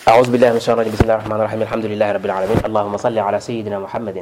أعوذ بالله من الشيطان الرجيم بسم الله الرحمن الرحيم الحمد لله رب العالمين اللهم صل على سيدنا محمد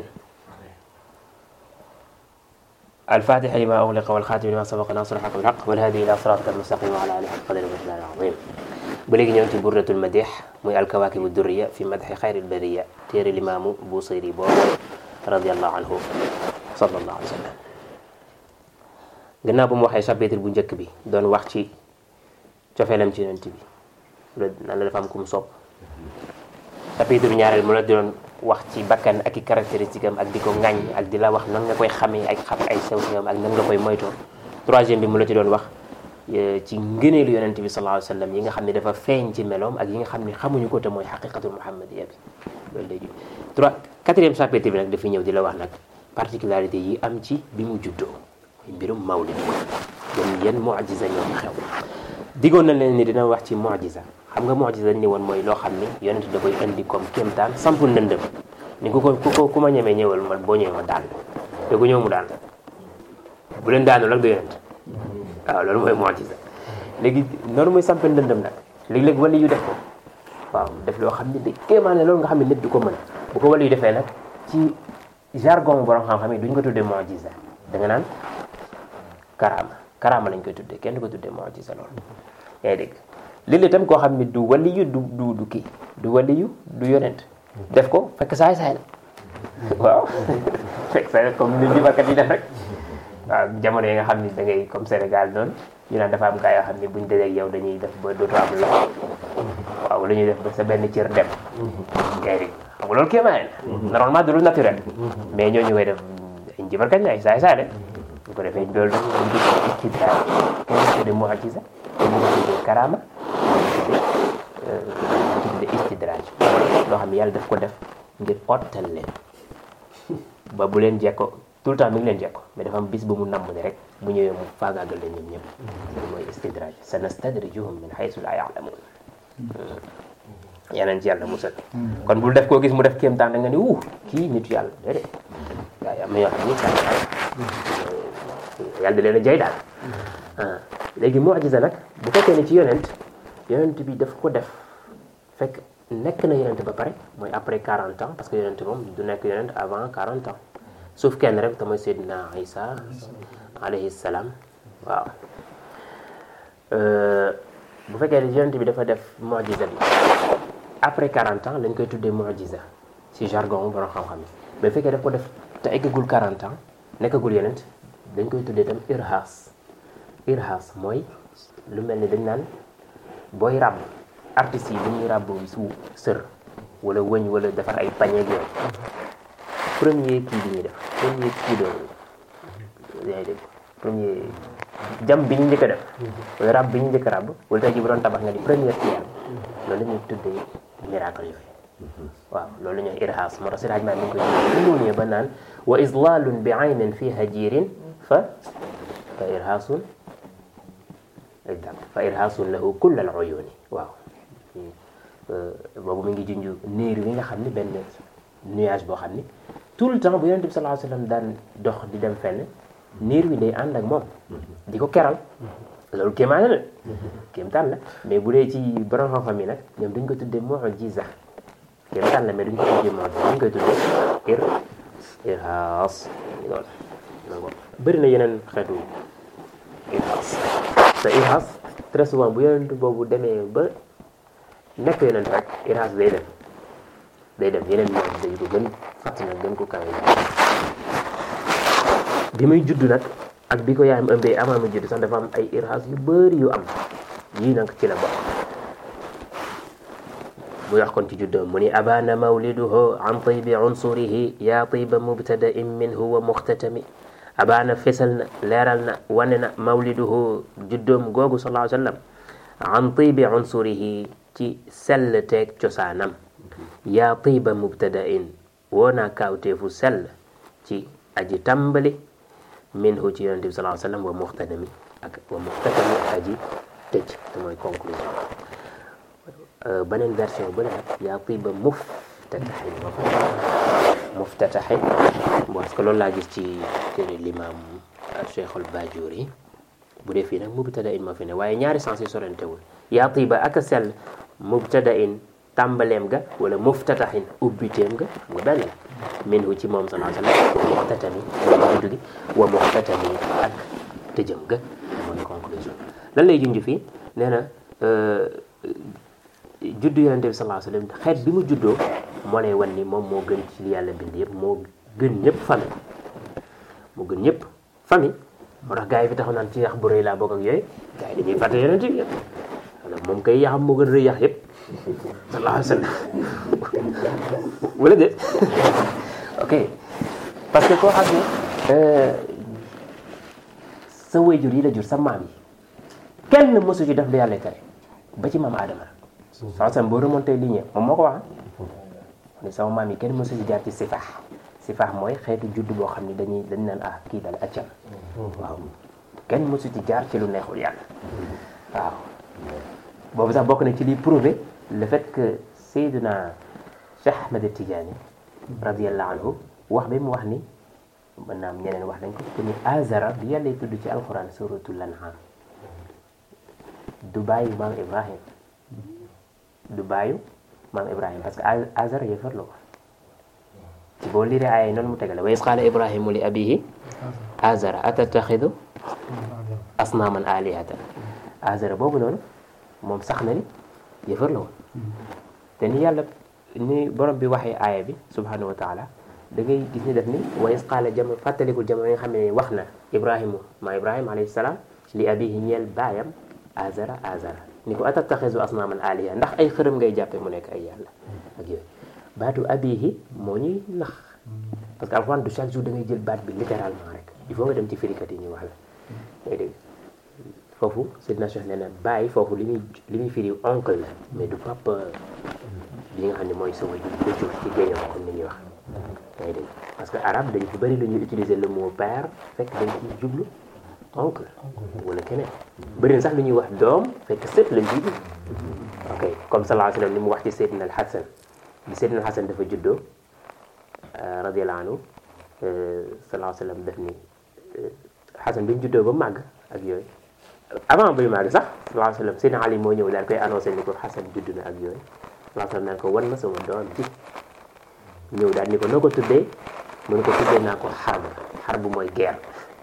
الفاتح لما أغلق والخاتم لما سبق ناصر الحق بالحق والهادي إلى صراطك المستقيم وعلى آله حق قدر المجلال العظيم بلغ نيونتي برة المديح muy الكواكب الدرية في مدح خير البرية téere limaamu Busiri boobu رضي الله عنه صلى الله عليه وسلم gannaaw bu mu waxee chapitre bu njëkk bi doon wax ci cofeelam ci yonent bi nan la dafa am ku mu sopp chapitre ñaareel mu la doon wax ci bakkan ak i caractéristique am ak di ko ŋàññ ak di la wax nan nga koy xamee ak xam ay sew sewam ak nan nga koy moytoo troisième bi mu la ci doon wax ci ngëneelu yonent bi sallallahu alayhi wa sallam yi nga xam ne dafa feeñ ci meloom ak yi nga xam ne xamuñu ko te mooy xaqiqatul muhammadiya bi loolu léegi trois quatrième chapitre bi nag dafa ñëw di la wax nag particularité yi am ci bi mu juddoo mbirum mawlid yan yan mu'jiza ñoo xew diggoon na leen ni dina wax ci mu'jiza xam nga mu'jiza dañ ni woon mooy loo xam ni yonent da koy indi comme kéemtaan sampul ndëndëm ni ku ko ku ko ku ma ñemee ñëwal man boo ñëwee ma daan te ku ñëw mu daan bu leen daanu rek du yonent waaw loolu mooy mu'jiza léegi noonu mooy sampal ndëndëm nag léegi-léegi wali yu def ko waaw def loo xam ne da kéemaane loolu nga xam ne nit du ko mën bu ko wali yu defee nag ci jargon borom xam-xam yi duñ ko tuddee mu'jiza da nga naan karaama karaama lañ koy tuddee kenn du ko tuddee mu'jiza loolu yaa ngi dégg léeg-léeg tam koo xam ne du waliyu du du du kii du waliyu du yonent def ko fekk saay saay la waaw fekk saay comme ni jibarkat yi def rek waaw jamono yi nga xam ni da ngay comme Sénégal noonu ñu naan dafa am gaa yoo xam ne buñ dajeeg yow dañuy def ba dootoo am loxo waaw la ñuy def ba sa benn cër dem yaa ngi dégg xam nga loolu kéemaane la normalement du lu naturel mais ñooñu koy def ay jibarkat la ay saay saay la bu ko defee loolu nag dañ ko istidraaj kenn du tuddee mu'jiza kenn du ko tuddee karaama dañ ko tuddee istidraaj loo xam ne yàlla daf ko def ngir ottal leen ba bu leen jekko tout le temps mi ngi leen jekko mais dafa am bis ba mu namm ne rek bu ñëwee mu faagaagal leen ñoom ñëpp loolu mooy istidraaj sanastadrijuhum min haysu laa ya'lamuun yeneen ci yàlla musal kon bul def koo gis mu def kéemtaan da nga ni wuu kii nitu yàlla déedéet waaye am na yoo xam ni yàlla da leen a jay daal léegi mu'jiza nag bu fekkee ne ci yonent yonent bi daf ko def fekk nekk na yonent ba pare mooy après 40 ans parce que yonent moom du nekk yonent avant 40 ans sauf kenn rek te mooy Seydina Isa alayhi salaam waaw bu fekkee ne yonent bi dafa def mu'jiza bi après 40 ans lañ koy tuddee mu'jiza ci jargon borom xam-xam yi mais bu fekkee daf ko def te eggagul 40 ans nekkagul yonent dañ koy tuddee tam irhaas irhaas mooy lu mel ni dañ naan booy ràbb artistes yi bu ñuy ràbb su sër wala wëñ wala defar ay pañe ak yooyu premier kii bi ñuy def premier kii doon yaa ngi dégg premier jam bi ñu njëkk a def wala ràbb bi ñu njëkk a ràbb wala tey ji bu doon tabax nga ni première pierre loolu la ñuy tuddee miracle yooyu waaw loolu la ñuy irhaas moo tax si raaj maa mi ngi koy ñëwee ba naan wa islaalun bi aynin fiha jiirin fa fa irhaasun exact fa irhaasun lahu kull al uyuni waaw boobu mi ngi junj niir wi nga xam ni benn nuage boo xam ni tout le temps bu yonent bi sallallahu alayhi wa sallam daan dox di dem fenn niir wi day ànd ak moom di ko keral loolu kéemaan la kéemtaan la mais bu dee ci borom xam-xam yi nag ñoom duñ ko tuddee mu'jiza kéemtaan la mais duñ ko tuddee mu'jiza duñ koy tuddee ir irhaas loolu bëri na yeneen xeetu irhaas te irhaas très souvent bu yonent boobu demee ba nekk yonent rek irhaas day dem day dem yeneen mu'jiza yu ko gën fàtt nag gën ko kawe bi muy judd nag ak bi ko yaayam ëmbee avant muy judd sax dafa am ay irhaas yu bëri yu am yii nag ci la bokk bu wax kon ci juddoo mu ni abana mawliduhu an tibi unsurihi yaa tiba mubtadain minhu wa muxtatami abana fesal na leeral na wane na mawliduhu juddoom googu sallallahu alayhi wa sallam an tibi unsurihi ci sell teeg cosaanam yaa tiba mubtadain woo naa kaawteefu sell ci aji tàmbali minhu ci yonente bi sallallahu alayhi wa sallam wa muxtatami ak wa muxtatami ak aji tëj te mooy conclusion beneen version bu ne nag yaa tiba muftataxin muftataxin parce que loolu laa gis ci téere l'imam Cheikh al Bajuri bu dee fii nag mubtada in moo fi ne waaye ñaari sens yi sorentewul yaa tiba ak a sell mubtada in tàmbaleem ga wala muftataxin ubbiteem ga xam nga benn la minhu ci moom sallallahu alayhi wa sallam wa muxtatami mooy juddu gi wa muxtatami ak tëjëm ga mooy conclusion lan lay junj fii nee na juddu yonente bi sallallahu alayhi wa sallam xeet bi mu juddoo moo lay wan ni moom moo gën ci li yàlla bind yëpp moo gën ñëpp famille moo gën ñëpp famille moo tax gars yi fi taxaw naan ci yax bu rëy laa bokk ak yooyu gars yi dañuy fàtte yonente bi yëpp wala moom kay yaxam moo gën rëy yax yëpp sallallahu alayhi wa sallam wala déet ok parce que koo xam ne sa wayjur yi la jur sa maam yi kenn mësu ci def lu yàlla tere ba ci maam Adama saa sam boo remonté ligne moom moo ko wax ne sama maam yi kenn mësu ci jaar ci sifaax sifaax mooy xeetu judd boo xam ne dañuy dañ naan ah kii dal accam waaw kenn mësu ci jaar ci lu neexul yàlla waaw boobu sax bokk na ci liy prouver le fait que Seydina Cheikh Ahmed Tidiane radiallahu anhu wax bi mu wax ni mën naa am ñeneen wax nañ ko te ni azara bi yàlla tudd ci alquran suratul an'am du bàyyi maam Ibrahim du bàyyu maam Ibrahim parce que azara yëfar la ko ci boo liree ay noonu mu tegale wa is qaala ibrahimu li abihi azara atataxidu asnaaman alihatan azara boobu noonu moom sax na ni yëfar la woon te ni yàlla ni borom bi waxee aaya bi subhanahu wa taala da ngay gis ni def ni wa is qaala jamono fàttalikul jamono yi nga xam ne wax na ibrahimu ma ibrahima alayhi salaam li abihi ñeel baayam azara azara ni ko atataxisu asnaaman aliha ndax ay xërëm ngay jàppe mu nekk ay yàlla ak yooyu baatu abihi moo ñuy nax parce que alxuraan du chaque jour da ngay jël baat bi littéralement rek il faut nga dem ci firikat yi ñu wax la ngay dégg foofu Seydina Cheikh nee na bàyyi foofu li muy li muy firi oncle la mais du papa bi nga xam ne mooy sa wajur ko jur ci géño comme ni ñuy wax ngay dégg parce que arabe dañ fi bëri lu ñuy utiliser le mot père fekk dañ ci jublu oncle wala keneen bëri na sax lu ñuy wax doom fekk sët lañ ciy jublu ok comme sallallahu alayhi wa sallam ni mu wax ci Seydina al Hasan bi Seydina al Hasan dafa juddoo radiyallahu anhu sallallahu alayhi wa sallam def ni Hasan bi mu juddoo ba màgg ak yooyu avant bay màgg sax sallallahu alayhi wa sallam Seydina Ali moo ñëw daal koy annoncé ni ko Hasan judd na ak yooyu sallallahu alayhi wa sallam naan ko wan ma sama doom ji ñëw daal ni ko noo ko tuddee mu ne ko tuddee naa ko xarb xarb mooy guerre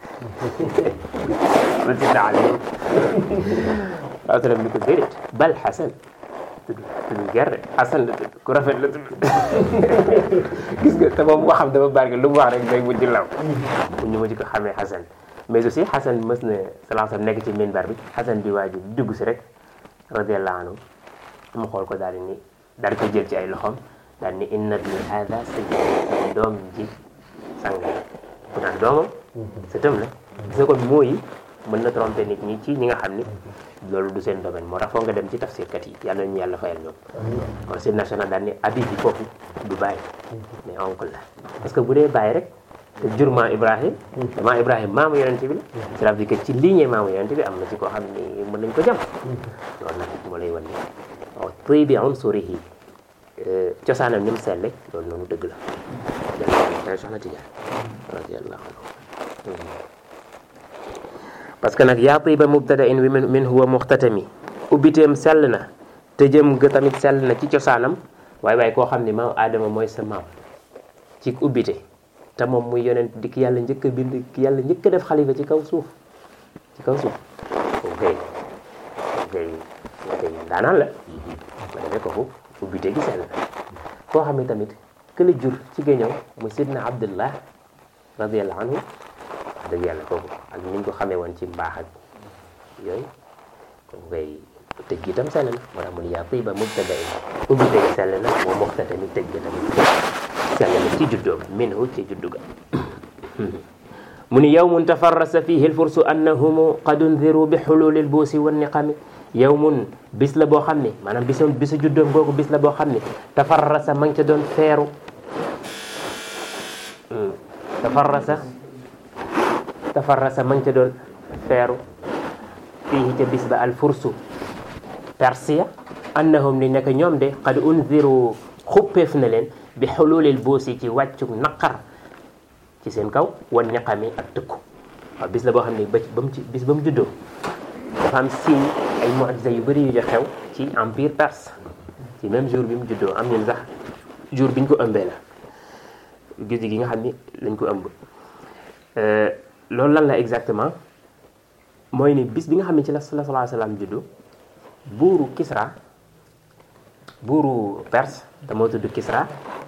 la Seydina Ali sallallahu alayhi wa sallam ni ko déedéet bal Hasan tudd tudd guerre Hasan la tudd ku rafet la tudd gis nga te moom waxam dafa barke lu mu wax rek day mujj law pour ñu mujj ko xamee Hasan mais aussi Xasan mës na sallallahu alayhi wa sallam nekk ci minbar bi Xasan bi waa ji dugg si rek radiyallahu anhu mu xool ko daal di ni daal di ko jël ci ay loxoom daal ni inna ibni hada sayyid sama doom ji sang la ku naan doomam sëtam la gis nga kon mooyi mën na tromper nit ñi ci ñi nga xam ni loolu du seen domaine moo tax foog nga dem ci tafsirkat yi yàlla ñu yàlla fayal ñoom kon seen national daal ni abi bi foofu du bàyyi mais oncle la parce que bu dee bàyyi rek te jur maa Ibrahim maa Ibrahim maamu yonente bi la cela veut dire que ci lignée maamu yonente bi am na ci koo xam ni mën nañ ko jam loolu nag moo lay wan ni waaw tuy bi unsurihi cosaanam ni mu selle loolu noonu dëgg la da soxna Tijaan radiyallahu anhu parce que nag yaa tiba mubtada in min huwa muxtatami ubbiteem sell na tëjëm ga tamit sell na ci cosaanam waaye waaye koo xam ni maam Adama mooy sa maam ci ubbite te moom muy yonent di ki yàlla njëkk a bind ki yàlla njëkk a def xalifa ci kaw suuf ci kaw suuf ok ok ok daanaan la ma defee kooku ubbite gi sell na koo xam ne tamit këla jur ci géñëw muy sidna abdullah radiallahu anhu wax dëgg yàlla kooku ak ni ñu ko xamee woon ci mbaax ak yooyu kooku koy tëj gi tam sell na moo tax mu ne yaa tiba mubtada ubbite gi sell na moo moxta tamit tëj gi tamit sell na ci juddoo ga minhu ci juddu ga mu ni yawmun tafarrasa fihi lfursu annahum qad undiru bi xululi lbuusi wanniqami yawmun bis la boo xam ne maanaam bisu bisu juddoom googu bis la boo xam ne tafarrasa ma ngi ca doon feeru tafarrasa tafarrasa ma ngi ca doon feeru fihi ca bis ba alfursu persia annahum ni nekk ñoom de qad undiru xuppeef na leen bi xululil buusi ci wàccu naqar ci seen kaw wan ñaqami ak tëkku waaw bis la boo xam ne ba ba mu ci bis ba mu juddoo dafa am signe ay mu'jiza yu bëri yu jo xew ci empire perse ci même jour bi mu juddoo am ñun sax jour bi ñu ko ëmbee la guddi gi nga xam ni lañ ko ëmb loolu lan la exactement mooy ni bis bi nga xam ne ci la sallallahu alayhi wa sallam juddu buuru Kisra buuru Perse te moo tudd Kisra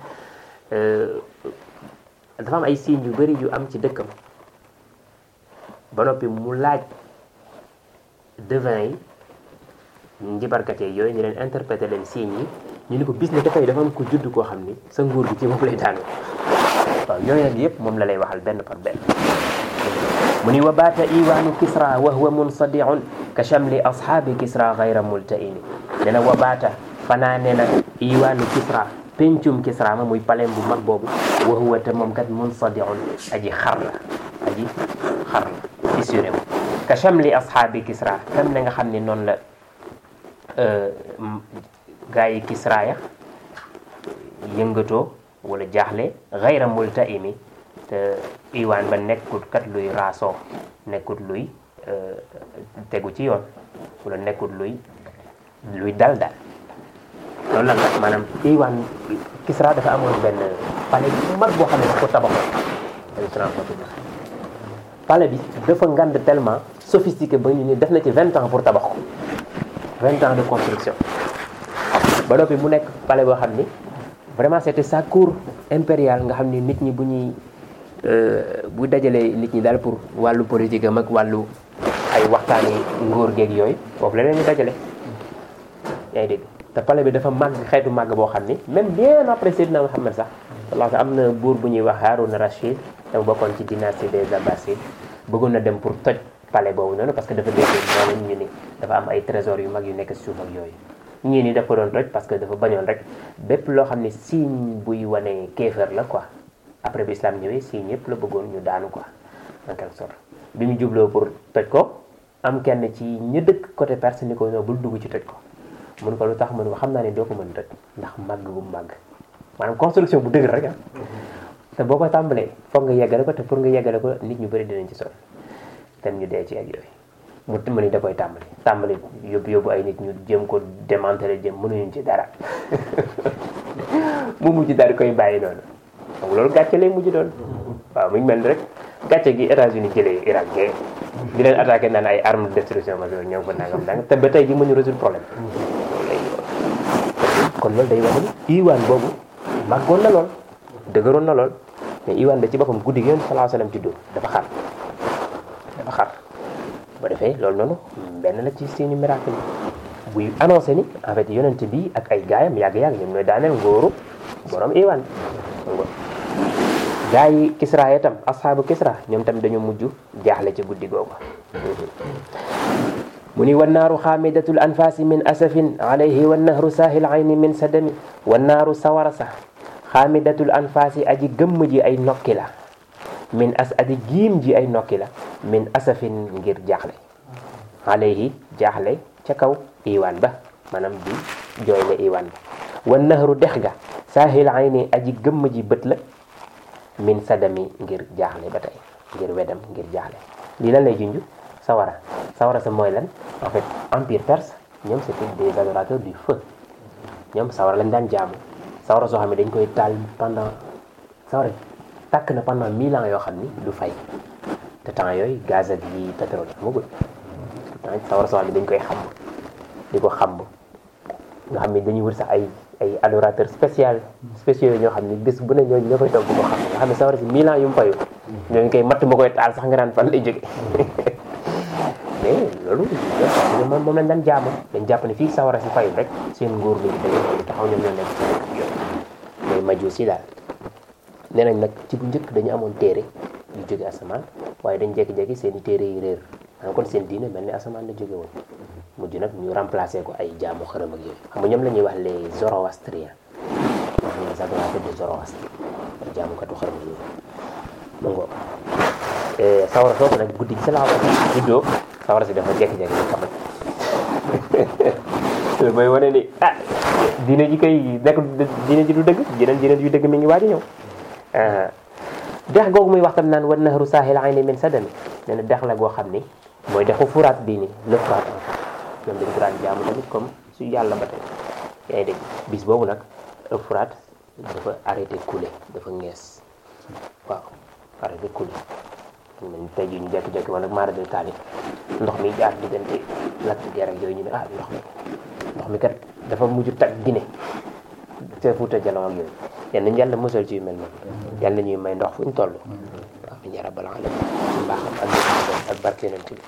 dafa am ay signes yu bari yu am ci dëkkam ba noppi mu laaj devin yi njibarkat yi yooyu ñu leen interpréter leen signes yi ñu ni ko bis ne dafay dafa am ko judd koo xam ni sa nguur gi ci moom lay daanu waaw yooyu nag yëpp moom la lay waxal benn par benn mu ni wa baata iwaanu kisra wa huwa munsadiun ka chamli ashaabi kisra gayra multaini nee na wa baata fanaane na iwaanu kisra pencum kisra ma muy palem bu mag boobu wa huwa te moom kat munsadiun aji xar la aji xar la fissuré wu ka chamli ashaabi kisra tam na nga xam ne noonu la gaa yi kisra ya yëngatoo wala jaaxle gayra multaimi te iwaan ba nekkut kat luy raasoo nekkut luy tegu ci yoon wala nekkut luy luy dal dal loolu lan la maanaam iwaan Kisra dafa amoon benn palais bu mag boo xam ne dafa ko tabaxoon palais bi dafa ngand tellement sophistiqué ba ñu ni def na ci vingt ans pour tabax ko vingt ans de construction ba noppi mu nekk palais boo xam ni vraiment c'était sa cour impériale nga xam ni nit ñi bu ñuy bu dajalee nit ñi daal pour wàllu politique am ak wàllu ay waxtaani ngóor geeg yooyu foofu la leen ñu dajale yaa ngi dégg te palais bi dafa màgg xeetu màgg boo xam ni même bien après Seydina Muhammad sax wallaahi am na buur bu ñuy wax Haroun Rachid te mu bokkoon ci dynastie des Abbasides bëggoon na dem pour toj palais boobu noonu parce que dafa dégg noonu ñu ni dafa am ay trésors yu mag yu nekk suuf ak yooyu ñii ni daf ko doon toj parce que dafa bañoon rek bépp loo xam ne signe buy wane kéefër la quoi après bi islam ñëwee signe yëpp la bëggoon ñu daanu quoi en quelque sorte bi mu jubloo pour toj ko am kenn ci ña dëkk côté Perse ni ko non bul dugg ci toj ko mun ko lu tax mun ko xam naa ne doo ko mën toj ndax màgg bu màgg maanaam construction bu dëgër rek ah te boo ko tàmbalee foog nga yeggale ko te pour nga yeggale ko nit ñu bëri dinañ ci sonn te ñu dee ci ak yooyu mu mu ni da koy tàmbali tàmbali yóbbu yóbbu ay nit ñu jëm ko démanteler jëm mënuñu ci dara mu mujj daal di koy bàyyi noonu donc loolu gàcce lay mujj doon waaw mu ngi mel ni rek gàcce gi États-Unis jëlee Irak gee di leen attaqué naan ay armes de destruction massive ñoo ngi ko nangam nangam te ba tey ji mënu résoudre problème kon loolu day wax ni iwaan boobu màggoon na lool dëgëroon na lool mais iwaan da ci boppam guddi gi yoon salaa salaam ci dóor dafa xar dafa xar boo defee loolu noonu benn la ci seeni miracle buy annoncé ni en fait yonent bi ak ay gaayam yàgg-yàgg ñoom ñooy daaneel ngóoru borom iwaan gaa yi kisra ya tam asxaabu kisra ñoom tam dañu mujj jaaxle ci guddi googu mu ni wannaaru xaamidatul anfaasi min asafin alayhi wannahru saahil ayni min sadami wannaaru sawara sax xaamidatul anfaasi aji gëmm ji ay nokki la min as aji giim ji ay nokki la min asafin ngir jaaxle alayhi jaaxle ca kaw iwaan ba maanaam di jooyle iwaan ba wannahru dex ga saahil ayni aji gëmm ji bët la min sadami ngir jaaxle ba tey ngir wedam ngir jaaxle lii lan lay junj sawara sawara sa mooy lan en fait empire perse ñoom c'était des adorateurs du feu ñoom sawara lañ daan jaamu sawara soo xam ne dañ koy taal pendant sawara tàkk na pendant mille ans yoo xam ni du fay te temps yooyu gaz ak yi pétrole amagul sawara soo xam ne dañ koy xamb di ko xamb nga xam ne dañuy wër sax ay ay adorateurs spécial spéciaux ñoo xam ne bés bu ne ñooñu ñoo koy toog bu ko xam nga xam ne sawara si mille ans yu mu fayu ñooñu koy matt ma koy taal sax nga naan fan lay jóge mais loolu moom moom lañ daan jaama dañ jàpp ne fii sawara si fayu rek seen nguur lañu dëgg taxaw ñoom ñoo nekk ci dëkk yooyu mais majuus yi daal nee nañ nag ci bu njëkk dañu amoon téere yu jóge asamaan waaye dañ jékki-jékki seen i téere yi réer xam kon seen diine mel ni asamaan la jóge woon mujj nag ñu remplacé ko ay jaamu xërëm ak yooyu xam nga ñoom la ñuy wax les zoroastriens wax les adorateurs de Zoroastre jaamukatu xërëm yooyu ma ngoo sawara soosu nag guddi gi sa laa juddoo sawara si dafa jékki-jékki di kamat loolu mooy wane ni ah diine ji koy nekk diine ji du dëgg jeneen diine yu dëgg mi ngi waaj a ñëw dex googu muy wax tam naan wan nahru saahil ayni min sadami nee na dex la goo xam ni mooy dexu furaat bii ni le furaat ñoom dañ ko daan jaamu tamit comme su yàlla ba tey yaa ngi dégg bis boobu nag Euphrate dafa arrêté couler dafa ngees waaw arrêté couler man tey jii ñu jékki-jékki wala maara de taali ndox mi jaar diggante lakk ger ak yooyu ñu ne ah ndox mi ndox mi kat dafa mujj tag Guinée te Fuuta Jalon ak yooyu yal nañu yàlla musal ci yu mel noonu yàlla ñuy may ndox fu ñu toll waaw mi njara bala ala ci mbaaxam ak ak barke yonent bi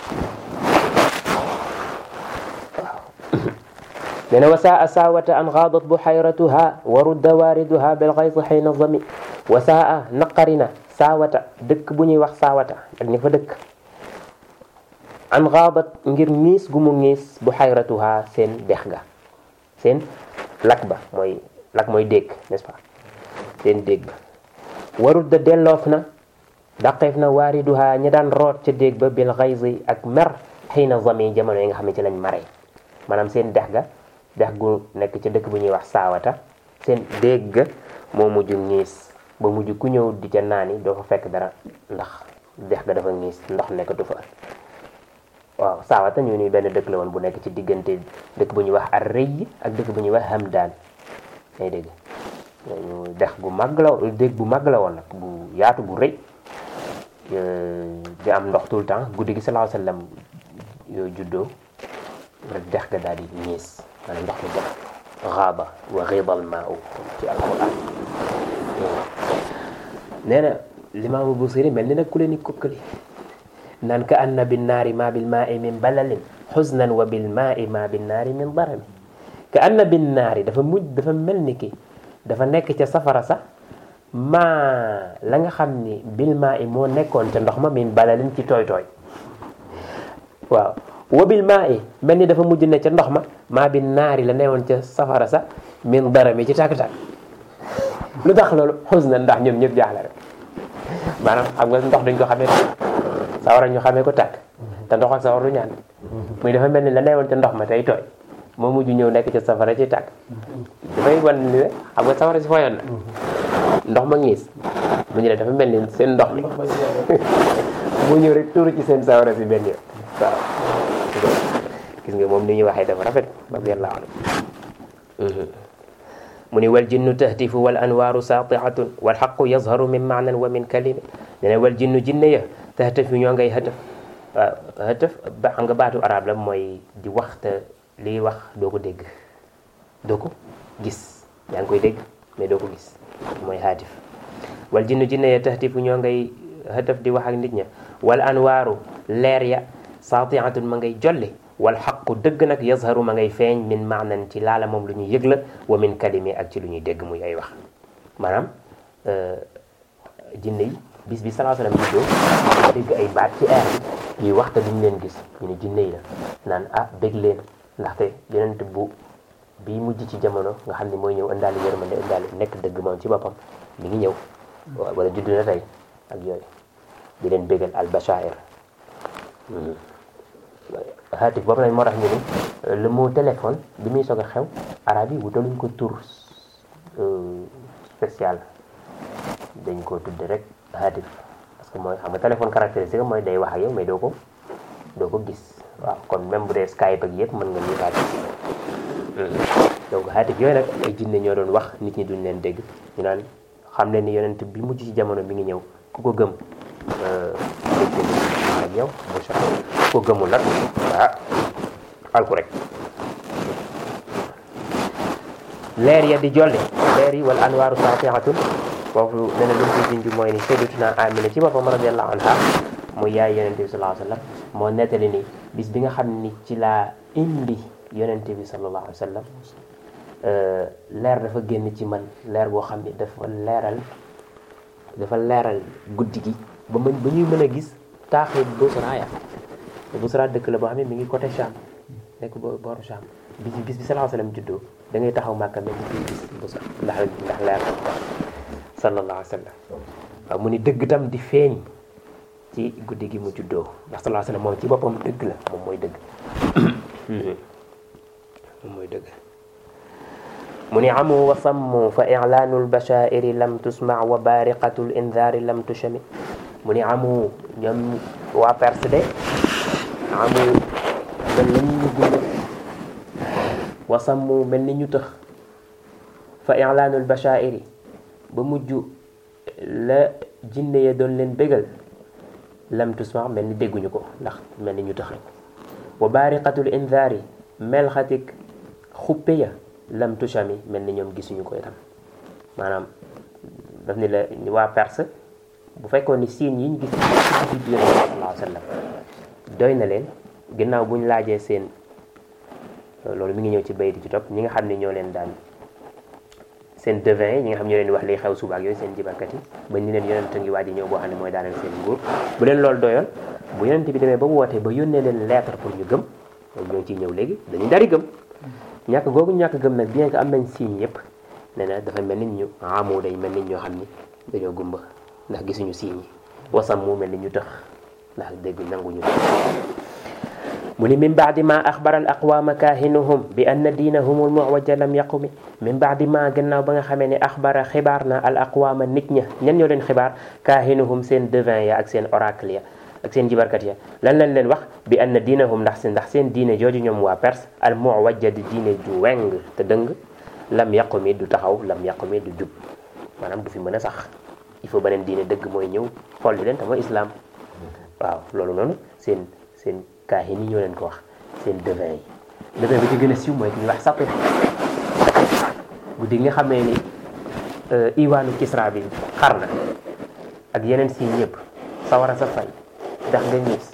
waaw nee na wasaa saawata an xaadat buxayratuha wa rudda waariduha bilxaysi xayna zami wasaa naqarina saawata dëkk bu ñuy wax saawata ak ñi fa dëkk an xaadat ngir miis gu mu miis buxayratuha seen dex ga seen lak ba mooy lak mooy dégg n'est-ce pas seen dégg ba warut da delloof na daqeef na waariduha ñi daan root ca dégg ba bil xaysi ak mer xiina zami jamono yi nga xam ne ci lañ mare maanaam seen dex ga dex gu nekk ca dëkk bu ñuy wax saawata seen dégg ga moo mujj ngiis ba mujj ku ñëw di ca naani doo fa fekk dara ndax dex ga dafa ngiis ndox nekkatu fa waaw saawata ñu ni benn dëkk la woon bu nekk ci diggante dëkk bu ñuy wax ar rëy ak dëkk bu ñuy wax hamdaan ngay dégg ñu dex gu mag la dégg bu mag la woon nag bu yaatu bu rëy di am ndox tout le temps guddi gi sallallahu alayhi wasallam yoo juddoo rek dex ga daal di ñiis maanaam ndox mi def xaaba wa xiibal maa u ci alquran nee na limaamu Busiri mel ni nag ku leen di kokkali naan ka anna bin naari ma bil maai min balalin xusnan wa bil maai ma bin naari min darami ka anna bin naari dafa mujj dafa mel ni ki dafa nekk ca safara sax maa la nga xam ni bil maai moo nekkoon ca ndox ma min balalin ci tooy tooy waaw wabil maa i mel ni dafa mujj ne ca ndox ma maa bi naari la newoon ca safara sax min dara mi ci tàkk-tàkk lu tax loolu xus na ndax ñoom ñëpp jaaxle rek maanaam xam nga ndox dañ ko xamee sawara ñu xamee ko tàkk te ndox ak sawar du ñaan muy dafa mel ni la newoon ca ndox ma tey tooy moo mujj ñëw nekk ca safara ci tàkk dafay wan ni ne xam nga sawara si foyoon na ndox ma ngiis mu ñu ne dafa mel ni seen ndox mi mu ñëw rek tuuru ci seen sawara si benn yoon waaw gis nga moom ni ñuy waxee dafa rafet radiyallahu anhu mu ni wal jinnu tahtifu wal anwaaru saatihatun wal xaqu yazharu min maanan wa min kalimi ne ne wal jinnu jinne ya tahtifu ñoo ngay xëtëf waaw xëtëf ba xam nga baatu arab la mooy di wax te liy wax doo ko dégg doo ko gis yaa ngi koy dégg mais doo ko gis mooy xaatif wal jinnu jinne ya tahtifu ñoo ngay xëtëf di wax ak nit ña wal anwaaru leer ya saatihatun ma ngay jolli wal xaqu dëgg nag yazharu ma ngay feeñ min maanan ci laala moom lu ñuy yëg la wa min kalimi ak ci lu ñuy dégg muy ay wax maanaam jinne yi bis bi salaa salaam juddoo dégg ay baat ci air bi ñuy wax te duñ leen gis ñu ne jinne yi la naan ah bég leen ndaxte yonent bu bii mujj ci jamono nga xam ne mooy ñëw indaale yërmande indaale nekk dëgg moom ci boppam mi ngi ñëw wala judd na tey ak yooyu di leen bégal al bashair xaatif boobu nag moo tax ñu ni le mot téléphone bi muy soog a xew arab yi wutaluñ ko tur spécial dañ ko tudde rek xaatif parce que mooy xam nga téléphone caractéristique mooy day wax ak yow mais doo ko doo ko gis waaw kon même bu dee Skype ak yëpp mën nga ñu xaatif donc xaatif yooyu nag ay jinne ñoo doon wax nit ñi duñ leen dégg ñu naan xam leen ni yonent bi mujj ci jamono mi ngi ñëw ku ko gëm ak yow bu sa ko gëmul nag ah alku rek leer ya di jolli leer yi wala anwaaru saatihatun foofu nee na lu mu ci junj mooy ni sayyidatuna Amina ci boppam radiyallahu anha muy yaay yonente bi sallallahu alayhi wa sallam moo nettali ni bis bi nga xam ni ci laa indi yonente bi sallallahu alayhi wa sallam leer dafa génn ci man leer boo xam ni dafa leeral dafa leeral guddi gi ba mën ba ñuy mën a gis taaxi Busra ya Busra dëkk la boo xam ne mi ngi côté Cham nekk bo booru Cham bis bis bi sallallahu alayhi wa sallam juddoo da ngay taxaw Màkka mel ni gis Busra ndax ndax leer sallallahu alayhi wa sallam waaw mu ni dëgg tam di feeñ ci guddi gi mu juddoo ndax sallallahu alayhi wa sallam moom ci boppam dëgg la moom mooy dëgg moom mooy dëgg mu ni amu wa sammu fa i'laanu lbashairi lam tusma wa bariqatu lindaari lam tushami mu ni amu ñoom waa Perse de amu mel ni ñu gumba wa sammu mel ni ñu tëx fa ilaanul bashairi ba mujj la jinne ya doon leen bégal lam tusma mel ni dégguñu ko ndax mel ni ñu tax rek wa baariqatul indaari melxatik xuppe ya lam tushami mel ni ñoom gisuñu ko itam maanaam daf ni la waa Perse bu fekkoon ni signes yi ñu gis ci biir sallallahu alayhi wa sallam doy na leen ginnaaw bu ñu laajee seen loolu mi ngi ñëw ci bayti ci topp ñi nga xam ne ñoo leen daan seen devin yi ñi nga xam ñoo leen wax liy xew suba ak yooyu seen jibarkat yi ba ni leen yonent ngi waaj ñëw boo xam ne mooy daaneel seen nguur bu leen loolu doyoon bu yonent bi demee ba wootee ba yónnee leen lettre pour ñu gëm loolu ñoo ciy ñëw léegi dañuy dari gëm ñàkk googu ñàkk gëm nag bien que am nañ signe yëpp nee na dafa mel nit ñu amoo day mel nit ñoo xam ni dañoo gumba ndax gisuñu signe yi wasam mu mel ni ñu tëx ndax dégg nanguñu mu ni min baadi ma axbara al aqwaama kaahinuhum bi anna diinahum al muwajja lam yaqumi min baadi ma gannaaw ba nga xamee ne axbara xibaar na al aqwaama nit ña ñan ñoo leen xibaar kaahinuhum seen devin ya ak seen oracle ya ak seen jibarkat ya lan lañ leen wax bi anna diinahum ndax seen ndax seen diine jooju ñoom waa Perse al muwajja di diine ju weng te dëng lam yaqumi du taxaw lam yaqumi du jub maanaam du fi mën a sax il faut beneen diine dëgg mooy ñëw folli leen te mooy islam waaw loolu noonu seen seen kaahin yi ñoo leen ko wax seen devin yi devin bi ci gën a siiw mooy ki ñuy wax Satih guddi nga xamee ni iwaanu Kisra bi xar na ak yeneen si ñëpp sawara sa fay ndax nga ñiis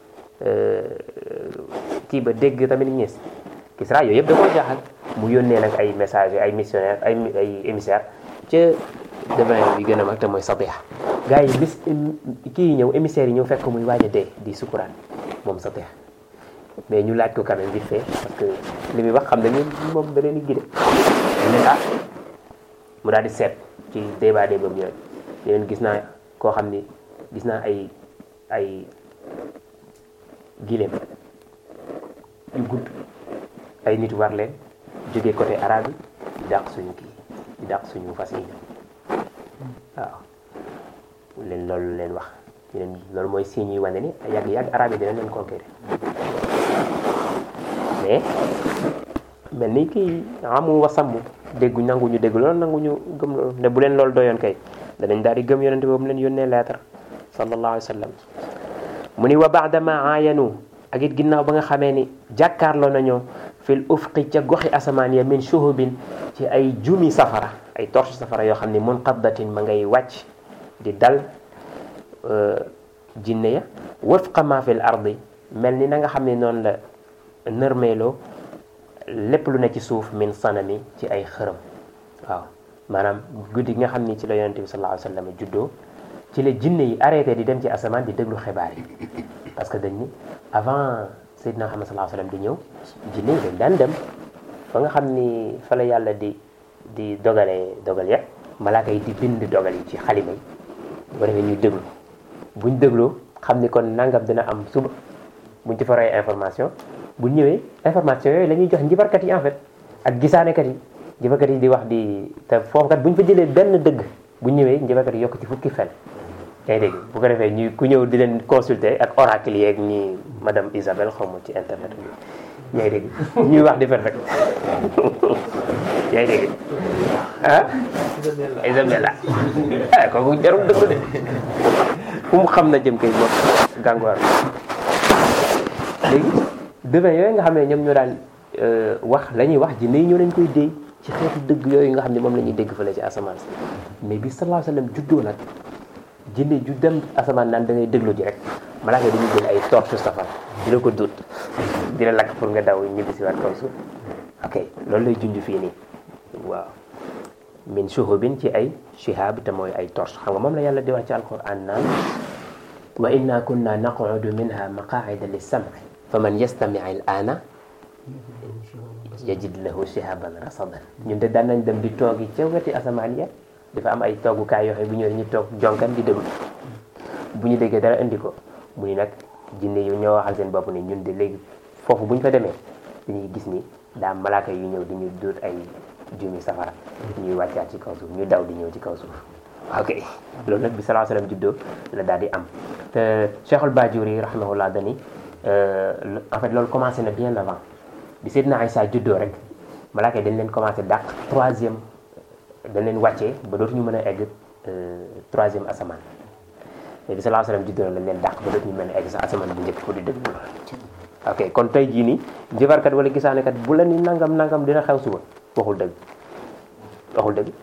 kii ba dégg tamit ñiis Kisra yooyu yëpp da koo jaaxal mu yónnee nag ay message ay missionnaire ay ay émissaire ca devin bi gën a mag te mooy Satih gars yi bis kii yi ñëw émissaires yi ñëw fekk muy waaj a dee di sukkuraan moom Satih mais ñu laaj ko quand même vite fait parce que li muy wax xam nañu moom da leen di gide leen ah mu daal di seet ci débat débat boobu yooyu leen gis naa koo xam ni gis naa ay ay gileem yu gudd ay nit war leen jógee côté arabe yi di dàq suñu kii di dàq suñu fas yi waaw leen loolu leen wax leen loolu mooy signe yi wane ni yàgg-yàgg arabe yi dina leen conquérir mais mel ni kii amu wa sàmm déggu nangu ñu dégg loolu nangu ñu gëm loolu ne bu leen loolu doyoon kay danañ daal di gëm yonente boobu leen yónnee lettre sallallahu alayhi wa sallam mu ni wa baadama aayanu ak it ginnaaw ba nga xamee ni jàkkaarloo nañoo fil ufqi ca goxi asamaan ya min shuhubin ci ay jumi safara ay torche safara yoo xam ni munqabdatin ma ngay wàcc di dal jinne ya wafqa ma fil ardi mel ni na nga xam ne noonu la nërmeeloo lépp lu ne ci suuf min sanami ci ay xërëm waaw maanaam guddi gi nga xam ni ci la yonente bi sallallahu alayhi wa sallam juddoo ci la jinne yi arrêté di dem ci asamaan di déglu xibaar yi parce que dañ ni avant Seydina Muhammad sallallahu alayhi wa sallam di ñëw jinne yi dañ daan dem fa nga xam ni fa la yàlla di di dogalee dogal ya malaaka yi di bind dogal yi ci xalima yi bu defee ñuy déglu buñ dégloo xam ni kon nangam dina am suba buñ ci faree information bu ñëwee information yooyu la ñuy jox njibarkat yi en fait ak gisaanekat yi njibarkat yi di wax di te foofu kat bu ñu fa jëlee benn dëgg bu ñëwee njibarkat yi yokk ci fukki fen yaa ngi dégg bu ko defee ñu ku ñëw di leen consulter ak oracle yeeg ñi madame Isabelle xaw ma ci internet bi yaa ngi dégg ñuy wax di fen rek yaa ngi dégg ah Isabella ah kooku jarul dëgg de fu mu xam na jëm kay bopp gàngoor léegi devin yooyu nga xam ne ñoom ñoo daan wax la ñuy wax jinne yi ñoo leen koy déy ci xeetu dëgg yooyu nga xam ne moom la ñuy dégg fële ci asamaan si mais bi sallallahu alayhi wa sallam juddoo nag jinne ju dem asamaan naan da ngay déglu ji rek malaaka dañuy jël ay torche safara di la ko dut di la lakk pour nga daw ñibbi si waat kaw suuf ok loolu lay junj fii nii waaw min shuhubin ci ay shihab te mooy ay torche xam nga moom la yàlla di wax ci alquran naan wa inna kunna naqudu minha maqaida lissam'i fa man yastami al ana yajid lahu shihaban rasadan ñun de daan nañ dem di toogi ca weti asamaan ya dafa am ay toogukaay yoo xam bu ñëwee ñu toog jonkan di déglu bu ñu déggee dara indi ko mu ni nag jinne yu ñoo waxal seen bopp ni ñun de léegi foofu bu ñu fa demee dañuy gis ni daa malaaka yu ñëw di ñu dóor ay jumi safara ñuy wàccaat ci kaw suuf ñu daw di ñëw ci kaw suuf ok loolu nag bi salaa sallam juddoo la daal di am te Cheikhul Bajuri rahimahullah dani en fait loolu commencé na bien avant bi Seydina Aïssa juddoo rek malaaka yi dañ leen commencé dàq troisième dañ leen wàccee ba dootuñu mën a egg troisième asamaan mais bi sallallahu alayhi wasallam juddoo lañ leen dàq ba dootuñu mën a egg sax asamaan bu njëkk pour di déglu ok kon tey jii nii njëfarkat wala gisaanekat bu la ni nangam nangam dina xew suba waxul dëgg waxul dëgg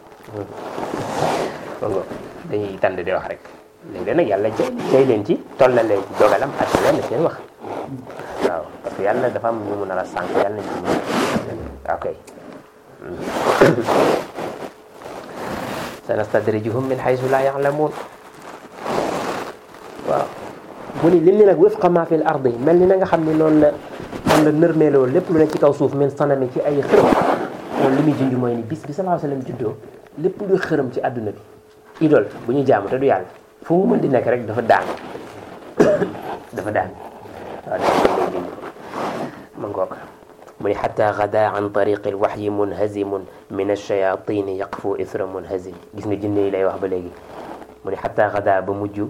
bongo dañuy tànd di wax rek léegi nag yàlla jay jay leen ci tollal leen ci dogalam ak leen seen wax waaw parce que yàlla dafa am ñu mu nar a sànq yàlla nañ ci mën ok sanastadrijuhum min haythu la ya'lamun waaw mu ni lim ni nag wifqa ma fil ardi mel ni na nga xam ni noonu la noonu la nërmeeloo lépp lu ne ci kaw suuf min sanami ci ay xërëm loolu li muy junj mooy ni bis bi sallallahu alayhi wasallam juddoo lépp luy xërëm ci àdduna bi idole bu ñu jaamu te du yàlla fu mu mën di nekk rek dafa daan dafa daan waaw dafa lay junj ma ngoog mu ni xata gada an tariqi lwaxyi munhazimun min alchayatini yaqfu ithra munhazim gis nga jinne yi lay wax ba léegi mu ni xata gada ba mujj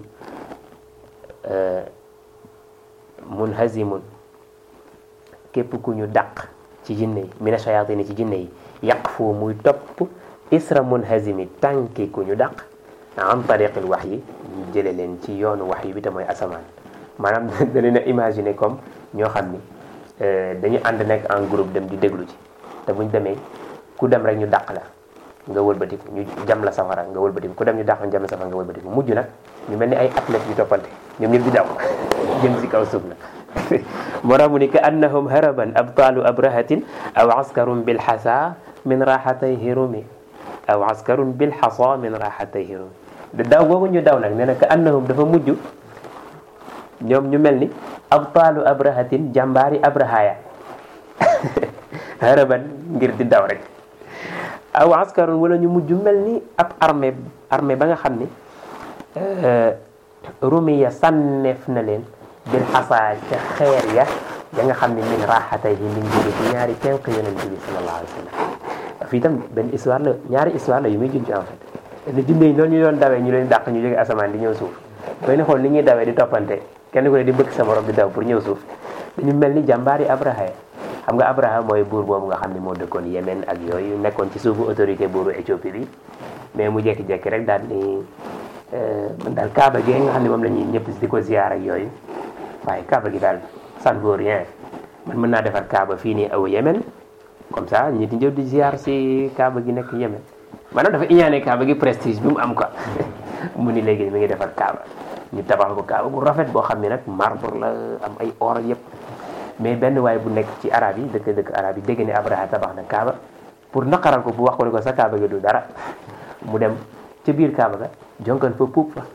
munhazimun képp ku ñu dàq ci jinne yi min alchayatini ci jinne yi yaqfu muy topp isra munhazimi tànki ku ñu dàq an tariqi lwaxyi ñu jële leen ci yoonu wax yi bi te mooy asamaan maanaam da leen a imaginer comme ñoo xam ni dañu ànd nekk en groupe dem di déglu ci te buñ demee ku dem rek ñu dàq la nga wëlbatiku ñu jam la safara nga wëlbatiku ku dem ñu dàq ñu jam la safara nga wëlbatiku mujj nag ñu mel ni ay athlètes yu toppante ñoom ñëpp di daw jëm si kaw suuf nag moo tax mu ni ka annahum haraban abtaalu abrahatin aw askarun bilxasa min raxatay hirumi aw askarun bilxasa min raxatay hirumi da daw googu ñu daw nag nee na ka annahum dafa mujj ñoom ñu mel ni abtaalu abrahatin jàmbaari abrahaya haraban ngir di daw rek aw askarun wala ñu mujj mel ni ab armée armée ba nga xam ni rumiya sànneef na leen bil xasaa ca xeer ya ya nga xam ne min raxatay yi min jóge ci ñaari tenq yonent bi sallallahu alayhi wa sallam fii tam benn histoire la ñaari histoire la yu muy junj en fait ne jinne yi noonu ñu doon dawee ñu leen dàq ñu jóge asamaan di ñëw suuf doy na xool ni ñuy dawee di toppante kenn ku ne di bëgg sa morom di daw pour ñëw suuf dañu mel ni jàmbaari Abraha xam nga Abraha mooy buur boobu nga xam ne moo dëkkoon Yémen ak yooyu nekkoon ci suufu autorité buuru Éthiopie bi mais mu jekki-jekki rek daal ni man daal Kaaba gi nga xam ne moom la ñuy ñëpp di ko ziyaar ak yooyu waaye Kaaba gi daal ça ne vaut rien man mën naa defar Kaaba fii nii aw Yémen comme ça ñi di ñëw di ziyaar si Kaaba gi nekk Yémen maanaam dafa iñaane Kaaba gi prestige bi mu am quoi mu ni léegi mi ngi defar Kaaba ñu tabax ko Kaaba bu rafet boo xam ne nag marbre la am ay or ak yëpp mais benn waay bu nekk ci arab yi dëkk dëkk arab yi dégg ne Abraha tabax na Kaaba pour naqaral ko bu wax ko ne ko sa Kaaba gi du dara mu dem ca biir Kaaba ga jonkan fa puub fa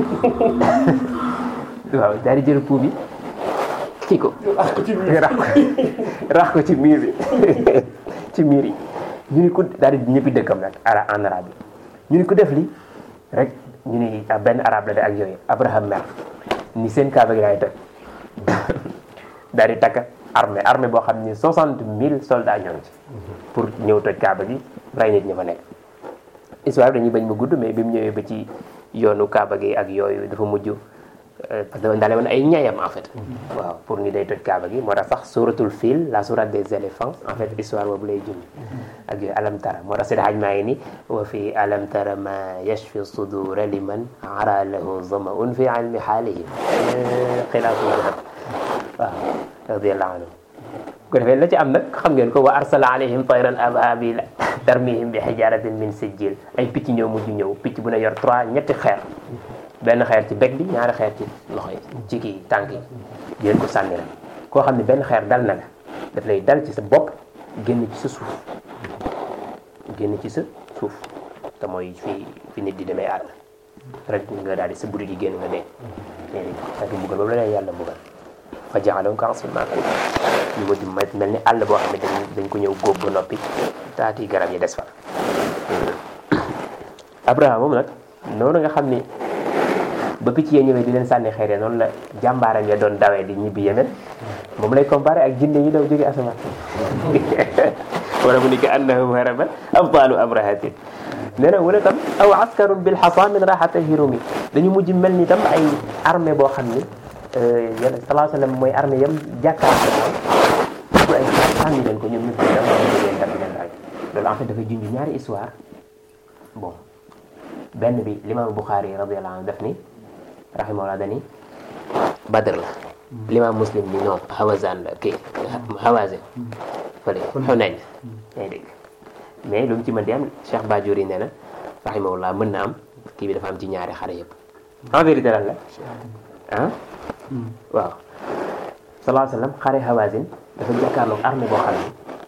waaw daal di jël puub yi kii ko rax ko rax ko ci miir bi ci miir yi ñu ni ko daal di ñëppi dëkkam nag ara en arabe yi ñu ni ko def li rek ñu ni benn arabe la de ak yooyu Abraham mer ni seen Kaaba gi laay toj daal di takk armée armée boo xam ni soixante mille soldats ñoo ngi ci pour ñëw toj Kaaba gi rey nit ñi fa nekk histoire dañuy bañ ma gudd mais bi mu ñëwee ba ci yoonu Kaaba gi ak yooyu dafa mujj parce que dafa daale woon ay ñayam en fait waaw pour ni day toj Kaaba gi moo tax sax suratul fil la sourate des éléphants en fait histoire boobu lay junj ak yooyu alam tara moo tax seen xaj maa ngi ni wa fi alam tara ma yashfi sudura liman ara lahu zamaun fi ilmi xaalihim xilaafu dahab waaw radiallahu anhu ko defee la ci am nag xam ngeen ko wa arsala alayhim tayran ababila tarmihim bi xijaratin min sijjil ay picc ñëw mujj ñëw picc bu ne yor trois ñetti xeer benn xeer ci beg bi ñaari xeer ci loxo yi ci kii tànk yi di leen ko sànni rek koo xam ne benn xeer dal na la daf lay dal ci sa bopp génn ci sa suuf génn ci sa suuf te mooy fi fi nit di demee àll rek nga daal di sa buddi di génn nga dee ak mbugal boobu la leen yàlla mbugal fa jaxaloon ko asfin maa ñu mujj mel ni àll boo xam ne dañ dañ ko ñëw góob ba noppi taati garab yi des fa Abraham moom nag noonu nga xam ni ba picc yee ñëwee di leen sànni xeer noonu la jàmbaaram ya doon dawee di ñibbi Yemen moom lay comparé ak jinne yi daw jóge asamaan wala mu ni ka annahum haraban abtaalu abrahatin nee na wala tam aw askarun bil xasa min raxata hirumi dañu mujj mel ni tam ay armée boo xam ni yàlla salaa sallam mooy armée yam jàkkaarloo bu ay sànni leen ko ñoom ñëpp leen dam leen dam leen rek loolu en fait dafay junj ñaari histoire bon benn bi limaam Buxaari radiyallahu anhu def ni rahimahullah dani badr la limaam muslim ni non hawazan la kii hawazin fële xunayn yaa ngi dégg mais lu mu ci mën di am Cheikh Bajuri nee na rahimahullah mën na am kii bi dafa am ci ñaari xare yëpp en vérité lan la ah waaw salaa sallam xare hawazin dafa jàkkaarloog armée boo xam ne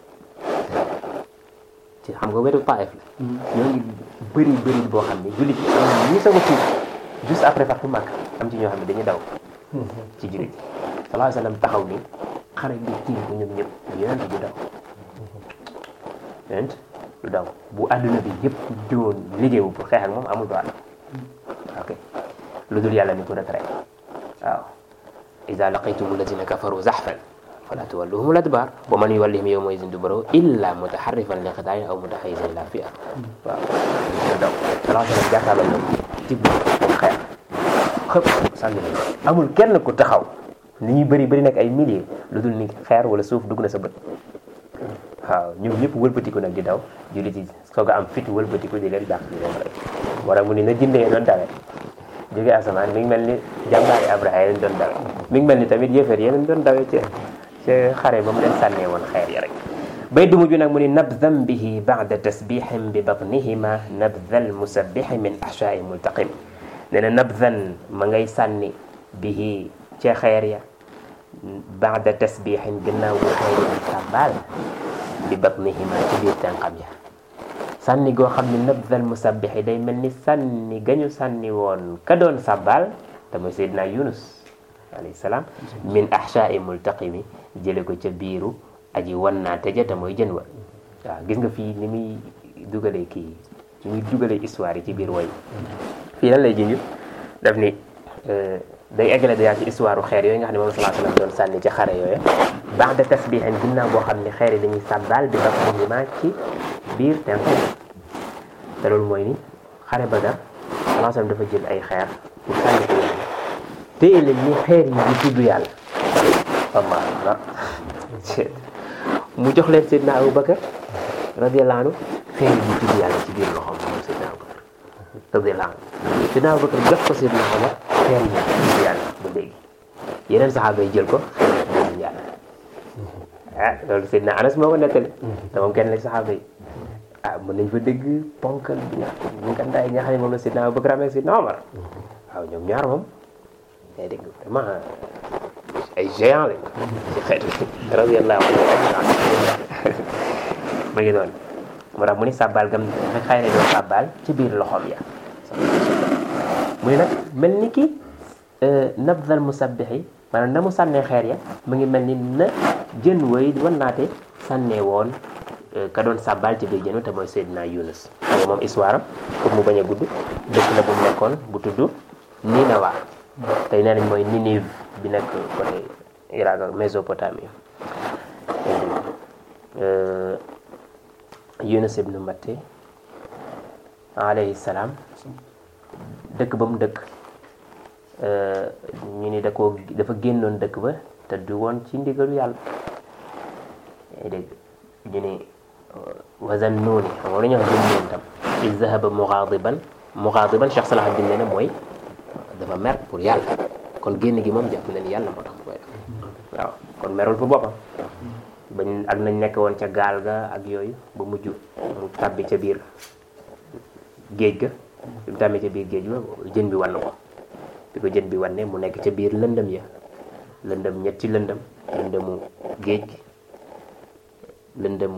ci xam nga wetu Taif la ñoo ngi bëri bëri boo xam ne jullit yi am ñi soog a tuub juste après fatu Makka am ci ñoo xam ne dañuy daw ci jullit yi salaa sallam taxaw ni xare bi tiim ko ñoom ñëpp yonent du daw yonent du daw bu àdduna bi yëpp jóon liggéeyu pour xeex ak moom amul droit ok lu dul yàlla ni ko retraite waaw ida laqitum alladina kafaru zaxfan fala tuwalluhum al-adbar wa man yuwallihim yawma idin duburahu illa mutaharrifan li qitaalin aw mutahayyizan ila fi'a waaw du daw salaa sallam jàkkaarloo ñoom tibb xeex xëpp sànni leen amul kenn ku taxaw ni ñuy bëri bëri nag ay milliers lu dul ni xeer wala suuf dugg na sa bët waaw ñoom ñëpp wëlbatiku nag di daw jullit yi soog a am fit wëlbatiku di leen dàq di leen rey war a mu ni na jëndee doon dawee jóge asamaan mi ngi mel ni jàmbaari Abraha yi doon dawee mi ngi mel ni tamit yéefar yeneen doon dawee ci ci xare ba mu leen sànnee woon xeer ya rek bay du mujj nag mu ni nabdan bihi ba'da tasbixin bi batnihima nabdal musabixi min ahshaai multaqim nee na nabdan ma ngay sànni bihi ca xeer ya baada tasbixin gannaaw bu xeer ya sàbbaal bi batnihima ci biir tànqam ya sànni goo xam ne nabdal musabbixi day mel ni sànni gañu sànni woon ka doon sàbbaal te mooy Seydina Yunus alayhi salaam min ahshaai multaqimi jële ko ca biiru aji wan naa tëja te mooy jën wa waaw gis nga fii ni muy dugalee kii ni muy dugalee histoire yi ci biir woy fii lan lay junj daf ni day eggale dayaa ci histoire xeer yooyu nga xam ne moom salaa sallam doon sànni ci xare yooyu baax de tasbiixin ginnaaw boo xam ne xeer yi dañuy sàbbaal bi batnihima ci biir tenk te loolu mooy ni xare Badar salaa sallam dafa jël ay xeer pour sànni ko yàlla téye leen ni xeer yi di tudd yàlla allah akbar mu jox leen Seydina Abu Bakar radiyallahu anhu xeer yi di tudd yàlla ci biir loxoom moom Seydina Abu Bakar radiyallahu anhu Seydina Abu Bakar jox ko Seydina Omar xeer yi di tudd yàlla ba léegi yeneen saxaaba yi jël ko xeer yi di tudd yàlla ah loolu Seydina Anas moo ko nettali te moom kenn la saxaaba yi ah mën nañ fa dégg ponkal bi nga ñu ngandaay nga xam ne moom la Seydina Abu Bakar amee Seydina Omar waaw ñoom ñaar moom day dégg vraiment ay géant lañ ci xeet bi radiyallahu anhu ma ngi doon moo tax mu ni sàbbaal gam xëy na doon sàbbaal ci biir loxoom ya mu ni nag mel ni ki nabdal musabbixi maanaam na mu sànnee xeer ya mu ngi mel ni na jën way wan naate sànnee woon ka doon sàbbaal ci biir jën te mooy Seydina Yunus xam nga moom histoire am pour mu bañ a gudd dëkk la bu mu nekkoon bu tudd Ninawa tey nee nañ mooy Ninive bi nekk côté Irak ak Mésopotamie Yunus ibnu Matte alayhi salaam dëkk ba mu dëkk ñu ni da koo dafa génnoon dëkk ba te du woon ci ndigalu yàlla yaa dégg ñu ni wazan nuuni xam nga lu ñu wax jëm tam il zahaba mugaadiban mugaadiban Cheikh Salahuddin nee na mooy dafa mer pour yàlla kon génn gi moom jàpp na ni yàlla moo tax mu koy def waaw kon merul pour boppam bañ ak nañ nekk woon ca gaal ga ak yooyu ba mujj mu tàbbi ca biir géej ga bi mu tàbbi ca biir géej ba jën bi wann ko bi ko jën bi wanne mu nekk ca biir lëndëm ya lëndëm ñetti lëndëm lëndëmu géej gi lëndëmu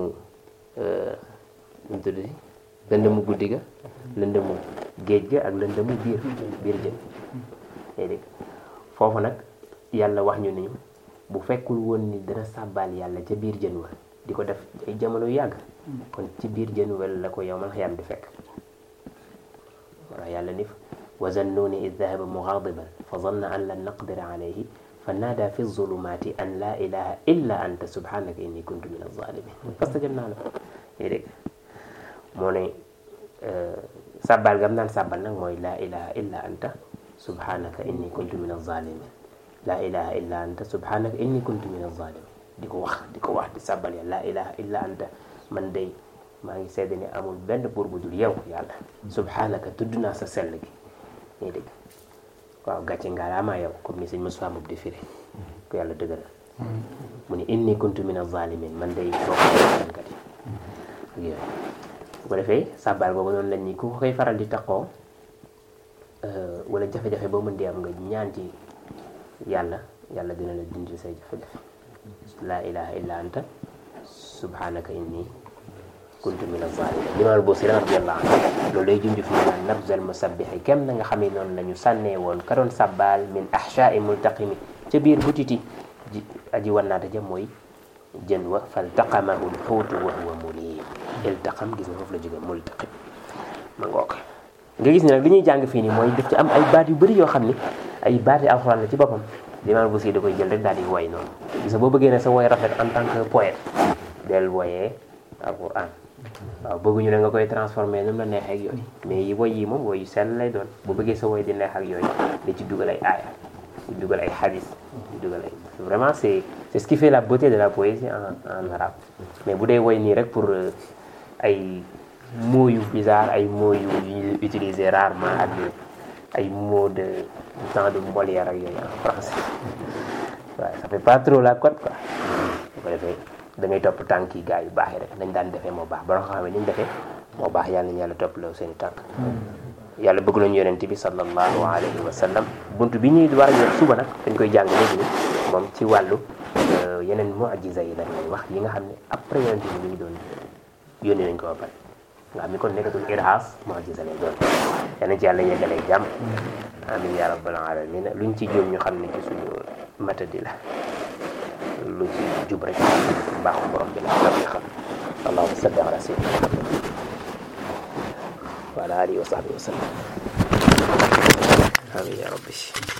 ñu tudd lëndëmu guddi ga lëndëmu géej ga ak lëndëmu biir biir jën yaa dégg foofu nag yàlla wax ñu ni bu fekkul woon ni dana sàbbaal yàlla ca biir jën wa di ko def ay jamono yu yàgg kon ci biir jën wa la ko yow man xiyam di fekk wala yàlla ni wa zannuuni id dahaba mugaadiban fa zanna an lan naqdira alayhi fa naada fi zulumaati an laa ilaha illa anta subhanaka inni kuntu min alzalimin fastajabnaa lahu yaa dégg moo ne sàbbaal gam naan sàbbal nag mooy laa ilaha illa anta subhanaka inni kuntu min alzalimin laa ilaha illa anta subhanaka inni kuntu min alzalimin di ko wax di ko wax di sàbbal ya laa ilaha illa anta man day maa ngi seede ni amul benn buur bu dul yow yàlla subhanaka tudd naa sa sell gi ñuy dégg waaw gàcce ngaalaamaa yow comme ni sëñ Moussa Mboub di firi ko yàlla dëgëral mu ni inni kuntu min az-zalimin man day bokk kat yi ak yooyu bu ko defee sàbbaal boobu noonu lañ ni ku koy faral di taqoo wala jafe-jafe boo mën di am nga ñaan ci yàlla yàlla dina la dindi say jafe-jafe laa ilaha illa anta subhanaka inni kuntu min az-zalimin limaal Busiri radiyallahu anhu loolu lay junj fi mu naan nabzal musabbihi kem na nga xam ne noonu la ñu sànnee woon ka doon sàbbaal min ahshaa'i multaqimi ca biir butiti ji aji wannaata ja mooy jën wa faltaqamahu lxuutu wa huwa mulim iltaqam gis nga foofu la jóge multaqim ma ngoog nga gis ne nag li ñuy jàng fii nii mooy daf ci am ay baat yu bëri yoo xam ni ay baati alxuraan la ci boppam limaal Busiri da koy jël rek daal di woy noonu gis nga boo bëggee ne sa woy rafet en tant que poète del woyee alxuraan waaw bëgguñu ne nga koy transformé nu mu la neexee ak yooyu mais yi woy yi moom woy yu sell lay doon bu bëggee sa woy di neex ak yooyu da ci dugal ay aaya di dugal ay hadis di dugal ay vraiment c'est c'est ce qui fait la beauté de la poésie en en arabe mais bu dee woy nii rek pour ay mots yu bizarre ay mots yu yu utilisé rarement ak ay mots de du temps de Molière ak yooyu en français waaw ça fait pas trop la cote quoi bu ko defee da ngay topp tànk yi gars yu baax yi rek nañ daan defee moo baax ba nga xam ne ni ñu defee moo baax yàlla nañu yàlla topp loo seen i tànk yàlla bëgg nañu yonent bi sallallahu alayhi wa sallam bunt bi ñuy war a yor suba nag dañ koy jàng léegi ni moom ci wàllu yeneen mu'jiza yi lañ lay wax yi nga xam ne après yonent bi ñu ngi doon yónni nañ ko ba pare nga xam ni kon nekkatul irhaas mu'jiza lay doon yal nañ ci yàlla yeggalee jàmm amin ya rabbal alamin luñ ci jóom ñu xam ne ci suñu matadi la lu ci jub rek mbaaxu borom bi la rabbi xam allahumma salli ala sayyidina muhammad wa ala alihi wa sahbihi wa sallam amin ya rabbi